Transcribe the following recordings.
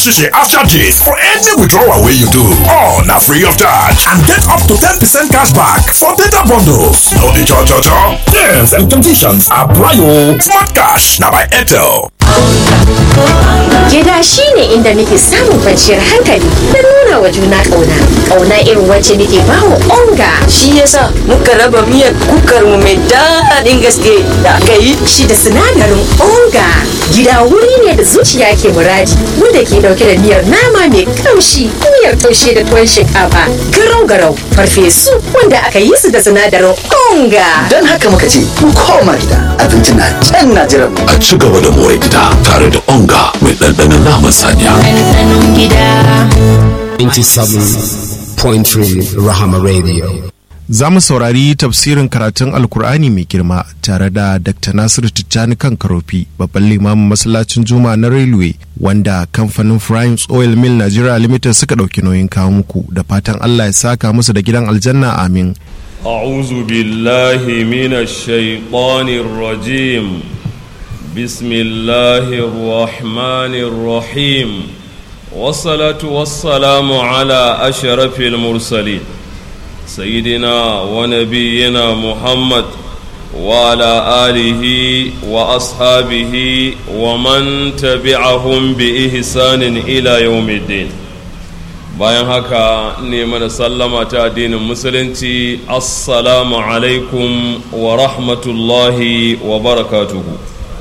shishi after gist for any withdrawal wey you do. All na free of charge and get up to 10% cash back for data bundles. No be cho cho cho. Terms and conditions apply o. Smart cash na by Airtel. Gida shi ne inda muke samun kwanciyar hankali da nuna wa juna ƙauna. Ƙauna irin wacce muke ba wa onga. Shi yasa muka raba miyar kukar mu mai daɗin gaske da aka yi. Shi da sinadarin onga. Gida wuri ne da zuciya ke muradi wanda ke dauke da miyar nama mai kamshi, miyar taushe da tuwon shinkafa, garau-garau, farfesu wanda aka yi su da sinadarin onga. Don haka muka ce mu koma gida abinci na can na jiran mu. A ci gaba da more gida tare da onga mai ɗanɗanon naman saniya. ɗanɗanon gida. 97.3 Rahama Radio. Za mu saurari tafsirin karatun Alkur'ani mai girma tare da Dr. Nasiru Tijjani kan Karofi, babban limamin masallacin Juma na Railway, wanda kamfanin Primes Oil Mill Nigeria Limited suka ɗauki nauyin kawo muku da fatan Allah ya saka musu da gidan aljanna amin. أعوذ بالله من الشيطان الرجيم بسم الله الرحمن الرحيم والصلاة والسلام على أشرف المرسلين سيدنا ونبينا محمد وعلى آله وأصحابه ومن تبعهم بإحسان إلى يوم الدين bayan haka ne mana sallama ta addinin musulunci assalamu alaikum wa rahmatullahi wa barakatuhu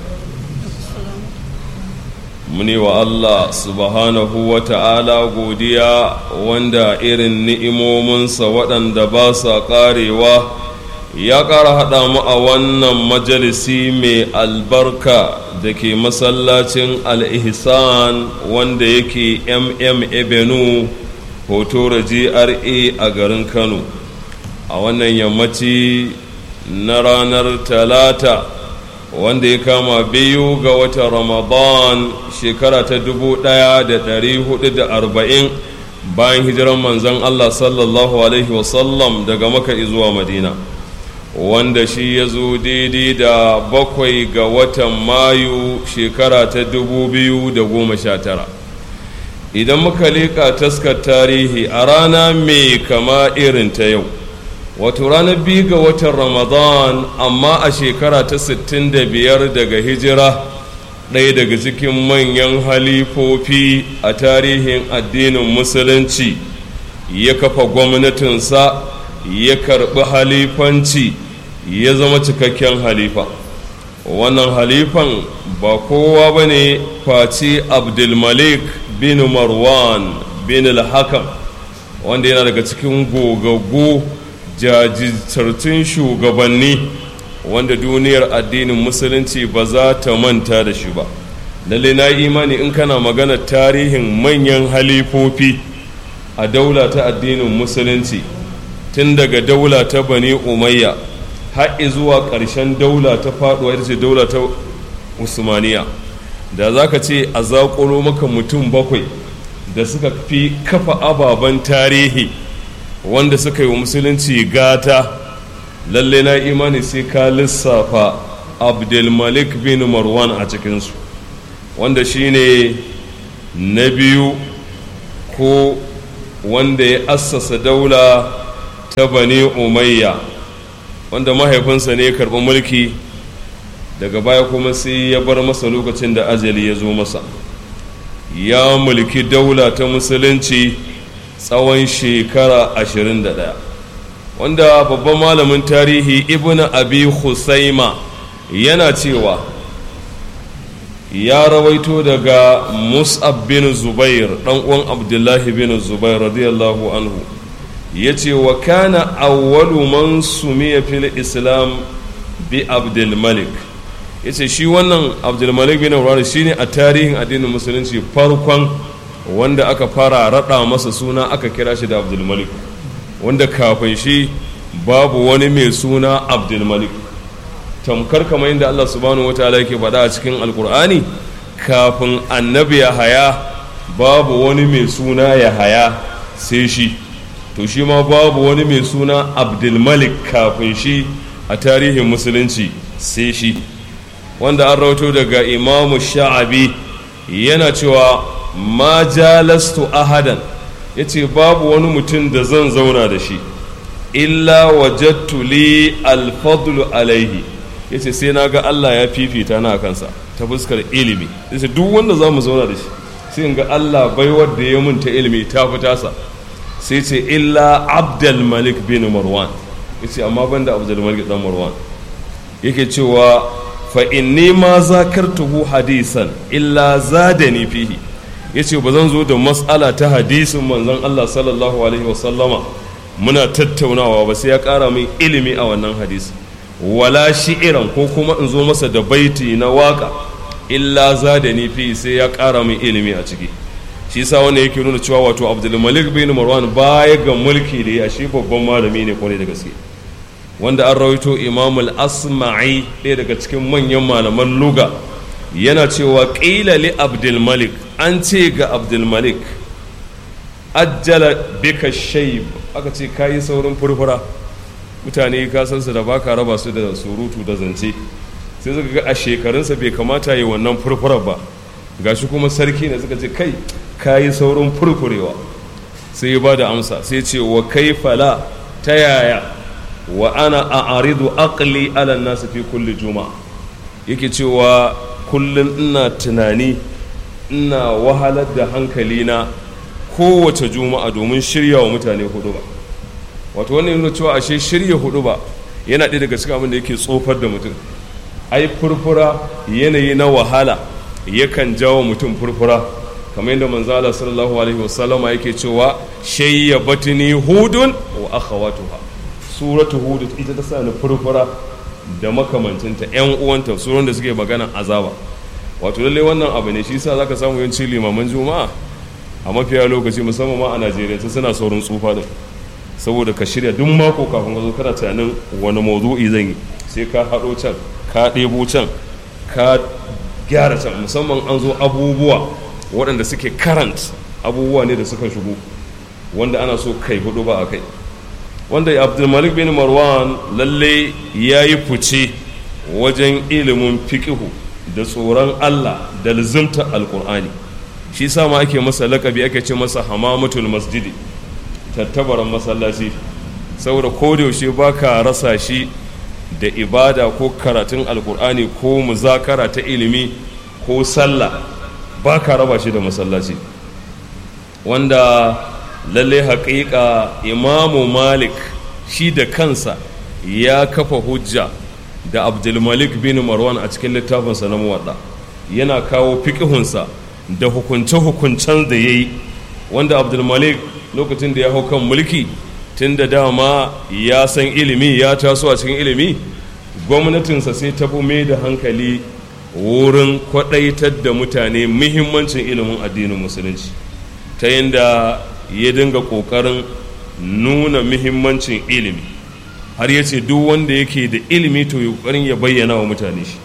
muni wa Allah subhanahu wa ta'ala godiya wanda irin ni'imominsa waɗanda ba sa ƙarewa ya ƙara haɗa mu a wannan majalisi mai albarka da ke masallacin al-ihsan wanda yake mm ebenu hotora gra a garin kano a wannan yammaci na ranar talata wanda ya kama biyu ga watan ramadan shekara ta dubu ɗaya da ɗari hudu da arba'in bayan hijiran manzan allah sallallahu alaihi wasallam daga maka zuwa madina wanda shi ya zo daidai da bakwai ga watan mayu shekara ta dubu biyu da goma sha tara idan muka leƙa taskar tarihi a rana mai kama irin ta yau wato ranar biyu ga watan ramadan amma a shekara ta 65 daga hijira ɗaya daga cikin manyan halifofi a tarihin addinin musulunci ya kafa gwamnatinsa ya karɓi halifanci ya zama cikakken halifa wannan halifan ba kowa ba ne face abdulmalik bin marwan bin al-hakam wanda yana daga cikin gogaggu jajirtattun shugabanni wanda duniyar addinin musulunci ba za ta manta da shi ba lalle na imani in kana magana tarihin manyan halifofi a daula ta addinin musulunci tun daga daula ta bani umayya har zuwa ƙarshen daula ta faɗuwa ita ce daula ta usmaniya da za ka ce a zaƙuro maka mutum bakwai da suka fi kafa ababen tarihi wanda suka yi wa musulunci gata lalle na imani sai ka lissafa abdulmalik bin marwan a cikinsu wanda shine na biyu ko wanda ya assasa daula ta bani umayya wanda mahaifinsa ne ya karɓi mulki daga baya kuma sai ya bar masa lokacin da ajali ya zo masa ya mulki daula ta musulunci tsawon shekara 21 wanda babban malamin tarihi ibn abi husaima yana cewa ya rawaito daga mus'ab bin zubair dan uwan abdullahi bin zubair radiyallahu anhu ya ce wa kana awwalu man sumiya fil islam bi abdulmalik ya ce shi wannan abdulmalik bin aurari shi ne a tarihin addinin musulunci farkon wanda aka fara raɗa masa suna aka kira shi da abdulmalik wanda kafin shi babu wani mai suna abdulmalik tamkar kamar yadda allah subhanahu wataala yake faɗa a cikin alkur'ani kafin annabi ya haya babu wani mai suna ya haya sai shi to shi ma babu wani mai suna abdulmalik kafin shi a tarihin musulunci sai shi wanda an rauto daga imamu sha'abi yana cewa ma jalastu ahadan ya ce babu wani mutum da zan zauna da shi illa wajattu li alfadlu alaihi ya ce sai na ga Allah ya fifita na kansa ta fuskar ilimi ya ce duk wanda za mu zauna da shi sai in ga Allah baiwar da ya mun ta ilimi ta fi tasa sai ce illa abdul malik bin marwan ya ce amma banda abdul malik dan marwan yake cewa fa inni ma zakartuhu hadisan illa zadani fihi yace ba zan zo da mas'ala ta hadisin manzon Allah sallallahu alaihi wasallama muna tattaunawa ba sai ya ƙara min ilimi a wannan hadisi wala shi'iran ko kuma in zo masa da baiti na waka illa zadani fihi sai ya ƙara min ilimi a ciki shi yasa wanda yake nuna cewa wato Abdul Malik bin Marwan baya ga mulki da ya shi babban malami ne kwarai da gaske wanda an rawaito imamul asma'i ɗaya daga cikin manyan malaman luga yana cewa ƙila li abdulmalik an ce ga abdulmalik ajjala bika shaib aka ce kayi saurin furfura mutane ka san su da baka raba su da surutu da zance sai suka ga a shekarunsa bai kamata yi wannan furfurar ba gashi kuma sarki ne suka ce kai kayi saurin furfurewa sai ya ba da amsa sai ce wa kai fala ta yaya wa ana a aridu aqli ala nasu fi kulli juma'a yake cewa kullum ina tunani ina wahalar da hankalina kowace juma'a domin shirya wa mutane hudu ba wato wannan yana cewa ashe shirya hudu ba yana ɗaya daga cikin abin da yake tsofar da mutum ai furfura yanayi na wahala yakan jawo mutum furfura kamar yadda manzala sallallahu alaihi wasallama yake cewa shayya batini hudun wa akhawatuha suratu hud ita ta sa ni furfura da makamancinta yan uwanta suran da suke magana azaba wato lalle wannan abu ne shi yasa zaka samu yanci limaman juma'a a mafiya lokaci musamman ma a Najeriya ta suna saurin tsufa din saboda ka shirya duk mako kafin ka zo kana tunanin wani mawdu'i zan yi sai ka haɗo can ka ɗebo can ka gyara can musamman an zo abubuwa waɗanda suke karant abubuwa ne da suka shigo wanda ana so kai hudu ba a kai wanda abdulmalik bin marwan lalle ya yi fice wajen ilimin fiƙihu da tsoron allah da lizimta alkur'ani shi sa ma ake masa lakabi ake ce masa hamamatul masjidi tattabaran masallaci saboda yaushe ba ka rasa shi da ibada ko karatun alkur'ani ko muzakara ta ilimi ko sallah ba ka raba shi da masallaci wanda lalle haƙiƙa imamu malik shi da kansa ya kafa hujja da abdulmalik bin marwan a cikin littafinsa na muwadda yana kawo fiƙihunsa da hukunce-hukuncen da ya yi wanda abdulmalik lokacin da ya hau kan mulki tun da dama ya san ilimi ya taso a cikin ilimi gwamnatinsa sai ta mai da hankali wurin kwaɗaitar da mutane muhimmancin ilimin addinin musulunci ta yadda ya dinga ƙoƙarin nuna muhimmancin ilimi har ya ce duk wanda yake da ilimi to yi ƙoƙarin ya bayyana wa mutane shi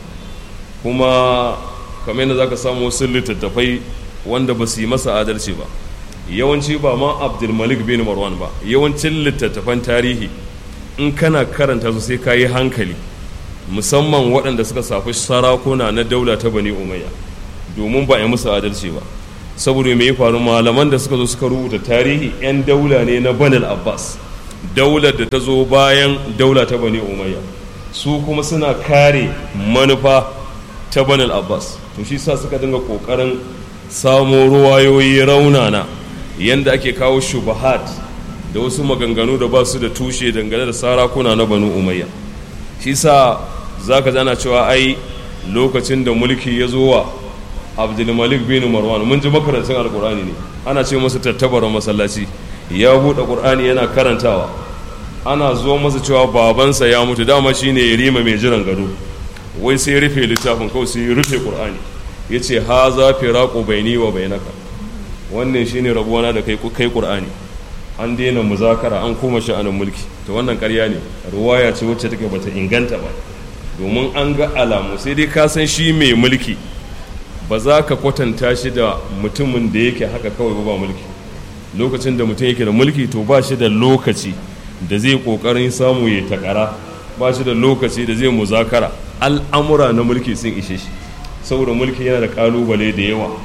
kuma kamar yadda za ka samu wasu littattafai wanda ba su yi masa adalci ba yawanci ba ma abdulmalik bin marwan ba yawancin littattafan tarihi in kana karanta su sai ka yi hankali musamman waɗanda suka safi sarakuna na daula ta bani umayya domin ba a yi musu adalci ba saboda mai faru malaman da suka zo suka rubuta tarihi 'yan daula ne na banil abbas daular da ta zo bayan daula ta bani umayya su kuma suna kare manufa ta banil abbas to shi sa suka dinga kokarin samo ruwayoyi raunana yanda ake kawo shubahat da wasu maganganu da ba su da tushe dangane da sarakuna na banu umayya shi sa za ka zana cewa ai lokacin da mulki ya zo wa abdulmalik bin marwan mun ji makarantun alkur'ani ne ana ce masa tattabaran masallaci ya buɗe ƙur'ani yana karantawa ana zo masa cewa babansa ya mutu dama shine ya rima mai jiran gado wai sai rufe littafin kawai sai rufe ƙur'ani ya ce ha za fi raƙo baini wa bainaka wannan shine rabuwana da kai kai ƙur'ani an daina muzakara an koma sha'anin mulki to wannan ƙarya ne ruwaya ce wacce take bata inganta ba domin an ga alamu sai dai ka san shi mai mulki ba za ka kwatanta shi da mutumin da yake haka kawai ba mulki lokacin da mutum yake da mulki to ba shi da lokaci da zai kokarin samu ya takara ba shi da lokaci da zai muzakara al'amura na mulki sun ishe shi saboda mulki yana da kalubale da yawa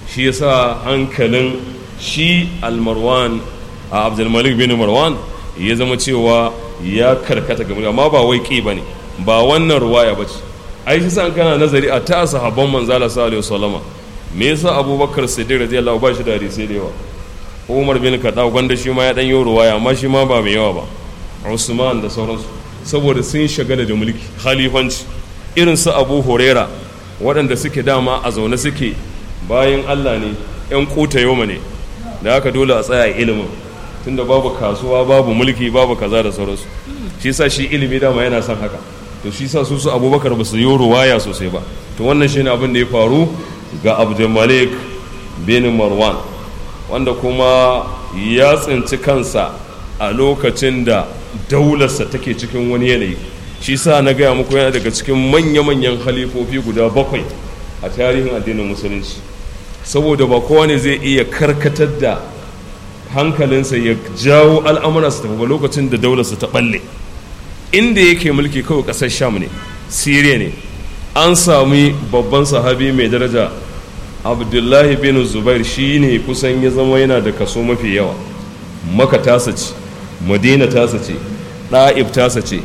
shi yasa hankalin shi almarwan a abdulmalik bin marwan ya zama cewa ya karkata ga mulki amma ba wai ƙi ba ne ba wannan ruwaya ba ce ai shi san kana nazari a ta sahabban manzala sallallahu alaihi wasallama me yasa abubakar siddiq radiyallahu ba shi da hadisi da yawa umar bin kaɗa gwanda shi ma ya ɗan yi ruwaya amma shi ma ba mai yawa ba usman da sauransu saboda sun shagala da mulki khalifanci irin su abu horera waɗanda suke dama a zaune suke bayan allah ne yan kuta yoma ne da haka dole a tsaya ilimin tunda babu kasuwa babu mulki babu kaza da sauransu shi sa shi ilimi dama yana son haka to shi sa su su abubakar ba su yi ruwaya sosai ba to wannan shine abin da ya faru ga abdulmalik bin marwan wanda kuma ya tsinci kansa a lokacin da daularsa take cikin wani yanayi shi sa na gaya muku yana daga cikin manya-manyan halifofi guda bakwai a tarihin addinin musulunci saboda ba kowa ne zai iya karkatar da hankalinsa ya jawo al'amura su tafi ba lokacin da daularsa ta balle inda yake mulki kawai ƙasar sham ne siriya ne an sami babban sahabi mai daraja abdullahi bin zubair shi ne kusan ya zama yana da kaso mafi yawa maka tasa ce madina tasa ce ɗa'ib tasa ce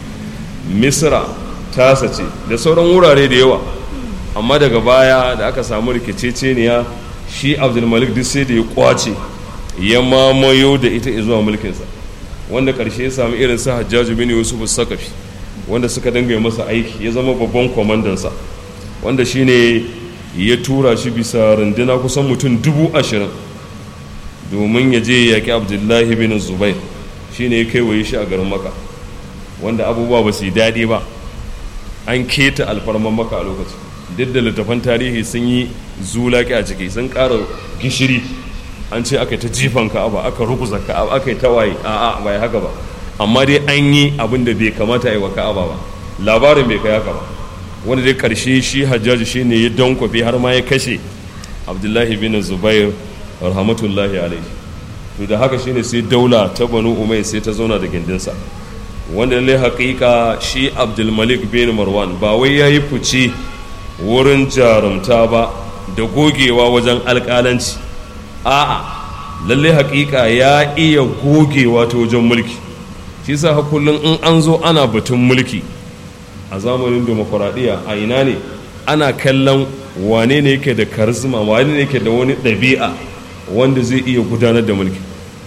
misra tasa ce da sauran wurare da yawa amma daga baya da aka samu rikiceceniya shi abdulmalik duk sai da ya kwace ya mamayo da ita zuwa mulkinsa wanda ƙarshe ya sami irin sa hajjaju bin yusuf sakafi wanda suka dinga masa aiki ya zama babban kwamandansa wanda shine ya tura shi bisa runduna kusan mutum dubu ashirin domin ya je yaƙi abdullahi bin zubair shine ya kaiwaye shi a garin maka wanda abubuwa ba su yi daɗi ba an keta alfarman maka a lokaci duk da littafan tarihi sun yi zulaki a ciki sun ƙara gishiri an ce aka yi ta jifan ka'aba aka rukuza ka'aba aka yi tawaye a'a bai haka ba amma dai an yi abin da bai kamata a yi wa ka'aba ba labarin bai kai haka ba wanda dai karshe shi hajjaji shi ne ya dankwafe har ma ya kashe abdullahi bin zubair rahmatullahi alaihi to da haka shine sai daula ta banu umai sai ta zauna da gindinsa wanda lallai haƙiƙa shi abdulmalik bin marwan ba wai ya yi fice wurin jarumta ba da gogewa wajen alƙalanci a'a lallai haƙiƙa ya iya gogewa ta wajen mulki shi sa kullum in an zo ana batun mulki a zamanin demokuraɗiyya a ina ne ana kallon wane ne yake da karisma wane ne yake da wani ɗabi'a wanda zai iya gudanar da mulki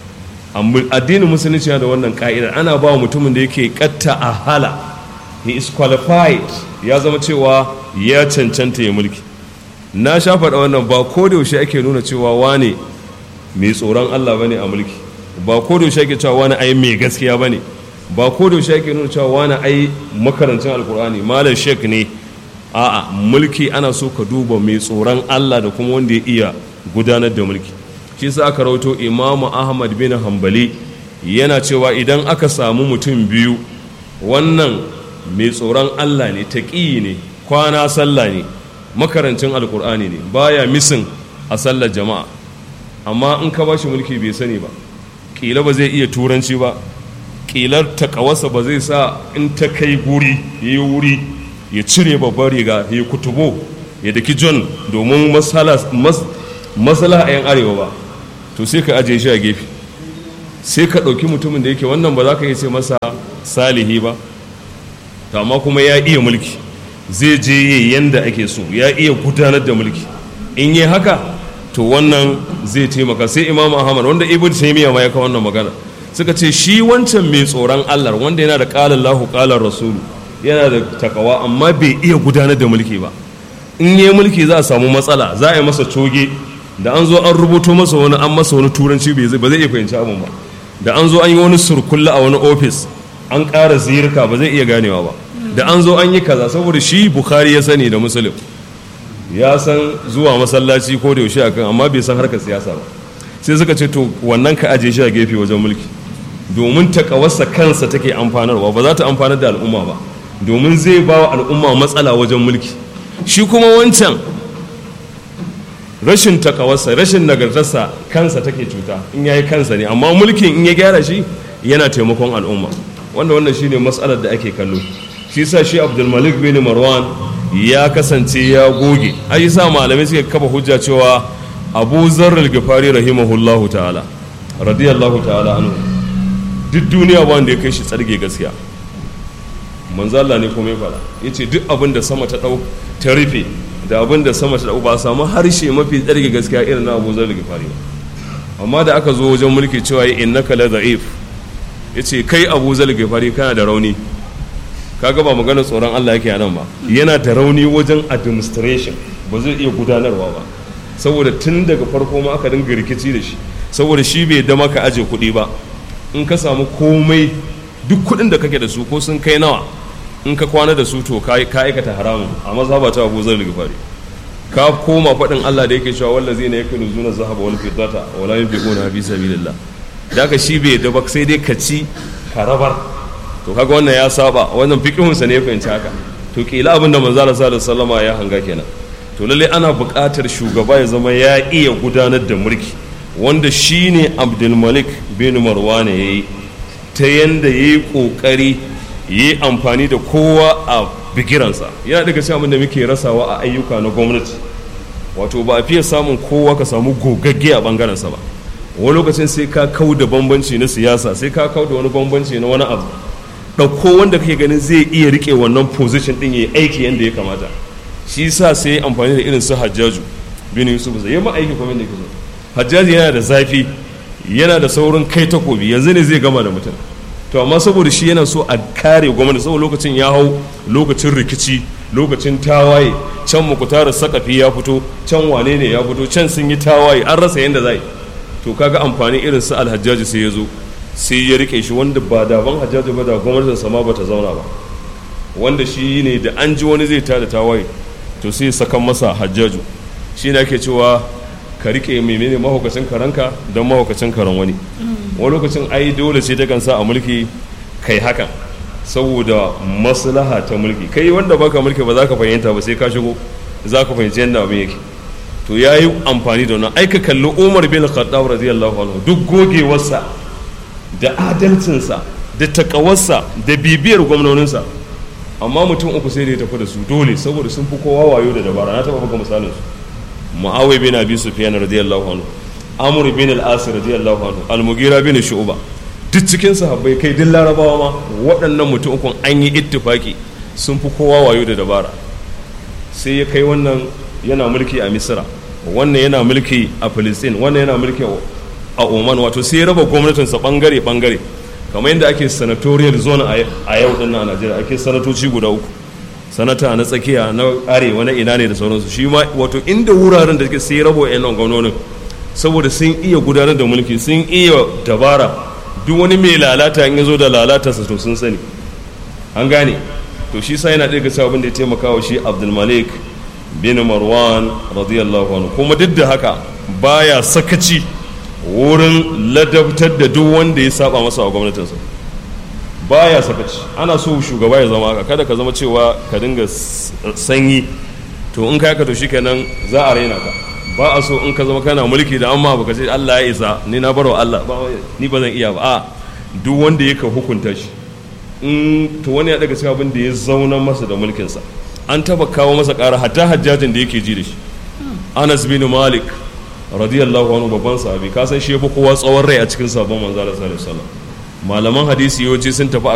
addinin musulunci da wannan ka'idar ana ba mutumin da yake katta a hala he is qualified ya zama cewa ya cancanta ya mulki na sha faɗa wannan ba ko da yaushe ake nuna cewa wane mai tsoron Allah bane a mulki ba ko da yaushe ake cewa wani ai mai gaskiya bane ba ko da yaushe ake nuna cewa wani ai makarancin alkur'ani malam shek ne a'a mulki ana so ka duba mai tsoron Allah da kuma wanda ya iya gudanar da mulki shi sa aka rawato imamu ahmad bin hambali yana cewa idan aka samu mutum biyu wannan mai tsoron Allah ne taƙi ne kwana sallah ne makarancin alkur'ani ne baya misin a sallar jama'a amma in ka bashi mulki bai sani ba ƙila ba zai iya turanci ba ƙilar takawarsa ba zai sa in ta kai guri ya yi wuri ya cire babbar riga ya yi kutubo ya daki john domin masala a yan arewa ba to sai ka ajiye shi a gefe sai ka ɗauki mutumin da yake wannan ba za ka iya ce masa salihi ba to amma kuma ya iya mulki zai je yi yanda ake so ya iya gudanar da mulki in yi haka to wannan zai taimaka sai imam ahmad wanda ibn taymiya ma ya kawo wannan magana suka ce shi wancan mai tsoron allah wanda yana da qala lahu qala rasulu yana da takawa amma bai iya gudanar da mulki ba in yi mulki za a samu matsala za a yi masa coge da an zo an rubuto masa wani an masa wani turanci ba zai iya fahimci abin ba da an zo an yi wani surkulla a wani ofis an ƙara zirka ba zai iya ganewa ba da an zo an yi kaza saboda shi bukhari ya sani da musulun ya san zuwa masallaci ko da yaushe akan amma bai san harkar siyasa ba sai suka ce to wannan ka aje shi a gefe wajen mulki domin takawarsa kansa take amfanarwa ba za ta amfanar da al'umma ba domin zai ba wa al'umma matsala wajen mulki shi kuma wancan rashin takawarsa rashin nagartarsa kansa take cuta in yayi kansa ne amma mulkin in ya gyara shi yana taimakon al'umma wanda wannan shine matsalar da ake kallo shi sa shi abdulmalik bin marwan ya kasance ya goge ai sa malamai suke kafa hujja cewa abu zarral gifari rahimahullahu ta'ala radiyallahu ta'ala anhu duk duniya ba wanda ya kai shi tsarge gaskiya manzala ne kuma ya fara ya ce duk abin da sama ta ɗau ta rufe da abin da sama ta ɗau ba a samu harshe mafi tsarge gaskiya irin na abu zarral gifari ba amma da aka zo wajen mulki cewa ya innaka la da'if ya ce kai abu zarral gifari kana da rauni kaga ba maganar tsoron Allah yake nan ba yana da rauni wajen administration ba zai iya gudanarwa ba saboda tun daga farko ma aka dinga rikici da shi saboda shi bai da maka aje kuɗi ba in ka samu komai duk kuɗin da kake da su ko sun kai nawa in ka kwana da su to ka aikata haramun a mazhaba ta Abu Zar Gifari ka koma faɗin Allah da yake cewa wallazi ne yake nuzuna zahaba wal fiddata wala yunfiquna fi sabilillah da ka shi bai da ba sai dai ka ci ka rabar to kaga wannan ya saba wannan fiqhunsa ne ya fahimci haka to kila abin da manzo Allah sallallahu alaihi ya hanga kenan to lalle ana buƙatar shugaba ya zama ya iya gudanar da mulki wanda shine Abdul Malik bin Marwan yayi ta yanda yayi kokari yayi amfani da kowa a bigiransa yana daga cikin abin da muke rasawa a ayyuka na gwamnati wato ba a fiye samun kowa ka samu gogagge a bangarensa ba wani lokacin sai ka kau da bambanci na siyasa sai ka kau da wani bambanci na wani abu ɗauko wanda kake ganin zai iya rike wannan position ɗin ya yi aiki yadda ya kamata shi sa sai ya amfani da irin su hajjaju bin yusuf zai yi aiki kuma yadda so hajjaju yana da zafi yana da saurin kai takobi yanzu ne zai gama da mutum to amma saboda shi yana so a kare gwamnati saboda lokacin ya hau lokacin rikici lokacin tawaye can mukutarar sakafi ya fito can wane ne ya fito can sun yi tawaye an rasa yadda za yi to kaga amfani irin su alhajjaji sai ya zo sai ya rike shi wanda ba daban hajjaji ba da gwamnatin sama ba ta zauna ba wanda shi ne da an ji wani zai tada tawaye to sai sakan masa hajjaju shi ne ake cewa ka rike menene mahaukacin karanka don mahaukacin karan wani wani lokacin ai dole sai ta kan sa a mulki kai hakan saboda maslaha ta mulki kai wanda baka mulki ba za ka fahimta ba sai ka shigo za ka fahimci yadda abin yake to ya yi amfani da wannan aika kalli umar bin khattab radiyallahu anhu duk gogewarsa da adalcinsa da takawarsa da bibiyar gwamnoninsa amma mutum uku sai da ya tafi da su dole saboda sun fi kowa wayo da dabara na taba buga misalin su muawiya bin abi sufyan radiyallahu anhu amr bin al-as radiyallahu anhu al-mughira bin shu'ba duk cikin sahabbai kai duk larabawa ma waɗannan mutum ukun an yi ittifaki sun fi kowa wayo da dabara sai ya kai wannan yana mulki a misira wannan yana mulki a filistin wannan yana mulki a oman wato sai ya raba gwamnatinsa bangare bangare kamar yadda ake senatorial zone a yau din na najeriya ake sanatoci guda uku sanata na tsakiya na arewa na ina ne da sauransu shi ma wato inda wuraren da suke sai rabo yan nan gwamnonin saboda sun iya gudanar da mulki sun iya dabara duk wani mai lalata in ya zo da lalata to sun sani an gane to shi sa yana ɗaya ga abin da ya taimaka wa shi abdulmalik bin marwan radiyallahu anhu kuma duk da haka baya sakaci wurin ladabtar da duk wanda ya saba masa a gwamnatinsa baya sakaci ana so shugaba ya zama haka kada ka zama cewa ka dinga sanyi to in ka to shikenan za a raina ka ba a so in ka zama kana mulki da amma baka ce Allah ya isa ni na barwa Allah ni ba zan iya ba a duk wanda ya ka hukunta shi in to wani ya daga cikin abin da ya zauna masa da mulkinsa an taba kawo masa ƙara hatta hajjajin da yake ji da shi Anas bin Malik radiyallahu anhu babban sahabi ka san shi yafi kowa tsawon rai a cikin sabon manzo Allah sallallahu alaihi wasallam malaman hadisi yawanci sun tafi